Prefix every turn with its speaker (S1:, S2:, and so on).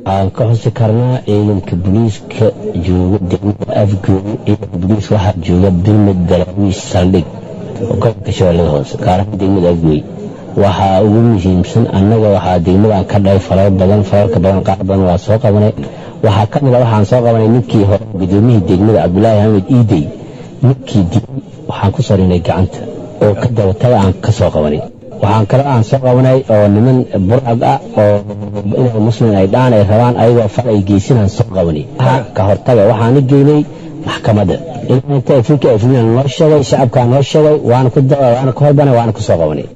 S1: waxaan ka xusi karnaa ciidanka booliiska jooga degmada afgoon ciidanka booliis waxaa jooga bilmid galaawiis saldhig gobolka shabeellada hoose gaar ahaan degmada afgooy waxaa ugu muhiimsan annaga waxaa degmadan ka dhahay falal badan falalka badan qaar badan waa soo qabanay waxaa ka mid a waxaan soo qabanay ninkii hore gudoomiyihii degmada cabdulaahi axmed iidey ninkii dilay waxaan ku sarinay gacanta oo ka dabataga aan ka soo qabanay waxaan kale aan soo qabanay oo niman burcad ah oo inay muslim ay dhaan ay rabaan ayagoo fal ay geysanaan soo qabanay ka hortaga waxaana geynay maxkamadda inta afrika afrina noo sheegay shacabkaa noo sheegay waana ku waana ka horbanay waana ku soo qabanay